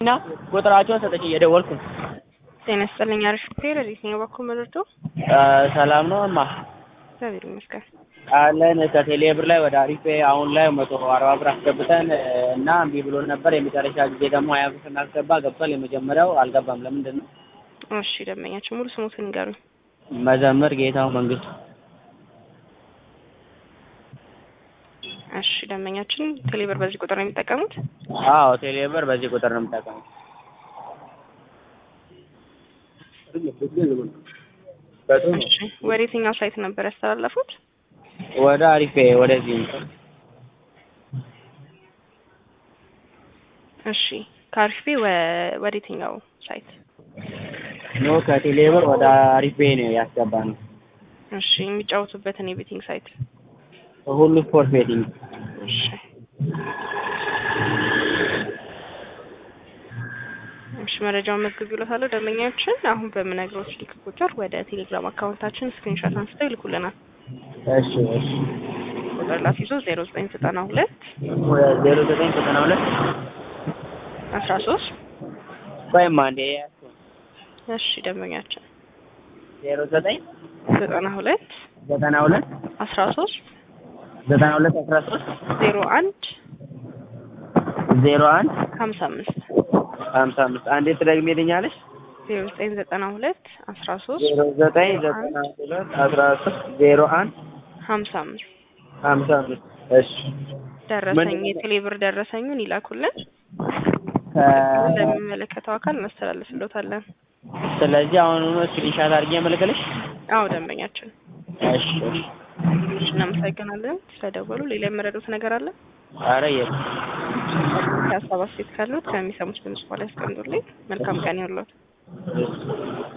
እና ቁጥራቸውን ሰጠች እየደወልኩ ነው። ጤና ይስጥልኝ። አሪፍ ፔር የትኛው በኩል መረዶ ሰላም ነው እማ እግዚአብሔር ይመስገን። አለን ከቴሌ ብር ላይ ወደ አሪፍ አሁን ላይ መቶ አርባ ብር አስገብተን እና እምቢ ብሎን ነበር። የመጨረሻ ጊዜ ደግሞ ሀያ ብር ስናስገባ ገብቷል። የመጀመሪያው አልገባም። ለምንድን ነው? እሺ ደንበኛቸው ሙሉ ስሙትን ንገሩኝ። መዘምር ጌታው መንግስቱ። እሺ ደንበኛችን ቴሌብር በዚህ ቁጥር ነው የሚጠቀሙት? አዎ ቴሌ ብር በዚህ ቁጥር ነው የምጠቀመው። እሺ ወደ የትኛው ሳይት ነበር ያስተላለፉት? ወደ አሪፌ ወደዚህ ነው። እሺ ከአሪፍ ወደ የትኛው ሳይት? ኖ ከቴሌ ብር ወደ አሪፌ ነው ያስገባነው። እሺ የሚጫወቱበትን የቤቲንግ ሳይት? ሁሉ ስፖርት ቤቲንግ። እሺ እሺ መረጃውን መዝግብ ይሎታለሁ። ደንበኛችን አሁን በምነግረው ስልክ ቁጥር ወደ ቴሌግራም አካውንታችን ስክሪንሾት አንስተው ይልኩልናል። እሺ እሺ ቁጥር ላስይዞ ዜሮ ዘጠኝ ዘጠና ሁለት ዜሮ ዘጠኝ ዘጠና ሁለት አስራ ሶስት ቆይማ እንዴ እሺ ደንበኛችን ዜሮ ዘጠኝ ዘጠና ሁለት ዘጠና ሁለት አስራ ሶስት ዘጠና ሁለት አስራ ሶስት ዜሮ አንድ ዜሮ አንድ ሀምሳ አምስት ሀምሳ አምስት አንዴ ትደግሜልኛለሽ? ዜሮ ዘጠኝ ዘጠና ሁለት አስራ ሶስት ዜሮ ዘጠኝ ዘጠና ሁለት አስራ ሶስት ዜሮ አንድ ሀምሳ አምስት ሀምሳ አምስት እሺ ደረሰኝ የቴሌብር ደረሰኙን ይላኩልን ለሚመለከተው አካል እናስተላልፍሎታለን። ስለዚህ አሁኑኑ ስክሪንሻት አድርጌ መልክልሽ? አዎ ደንበኛችን እሺ እሺ እሺ እናመሰግናለን ስለደወሉ። ሌላ የመረዱት ነገር አለ? ኧረ የለም። ሀሳብ አስተያየት ካሉት ከሚሰሙት ድምጽ በኋላ ያስቀምጡልኝ። መልካም ቀን ይሁንልዎት።